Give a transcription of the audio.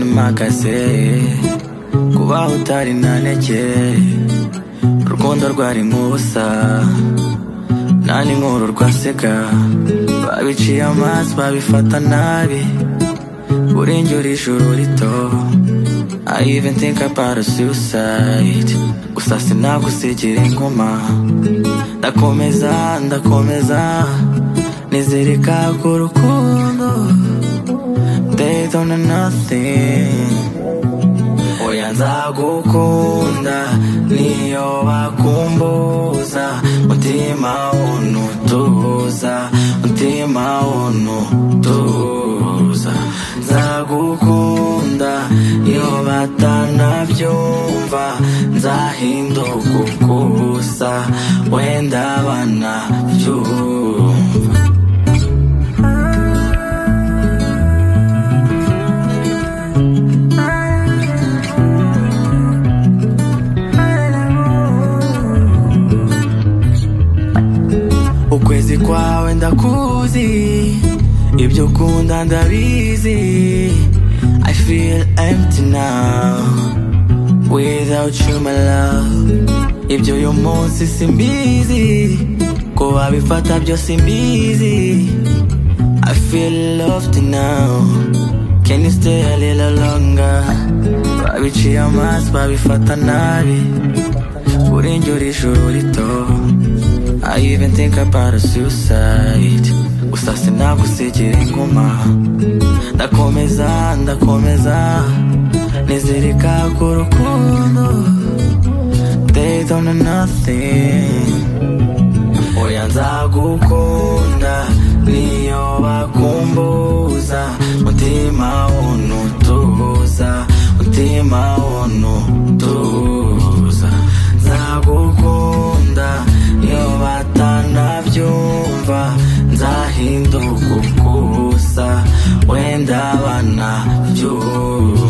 byose kubaho utari ntaneke urukundo rwari nk'ubusa nta n'inkuru rwasega babiciye amaso babifata nabi urengerera ijuru rito I even think about a suicide gusa sinagusigira inguma ndakomeza ndakomeza nizereka ku rukundo they don't know nothing oya nzagukunda niyo bakumbuza mutima unutuza mutima unutuza nzagukunda iyo batanabyumva nzahinduka ukusa wenda banabyumva ukwezi kwawe ndakuzi ibyo ukunda ndabizi I feel empty now without you my love ibyo uyu munsi simbizi ko babifata byose mbizi I feel loved now Can you stay a little longer babiciye amaso babifata nabi urengera ijuru rito I even think about a suicide Gusa sinagusigira inguma Ndakomeza, ndakomeza Nizirika ku rukundo They don't know nothing Oya nzagukunda niyo bakumbuza Mutima unutuza Mutima unutuza Nzagukunda niyo batanabyumva Nzahinduka ukusa Wenda banabyumva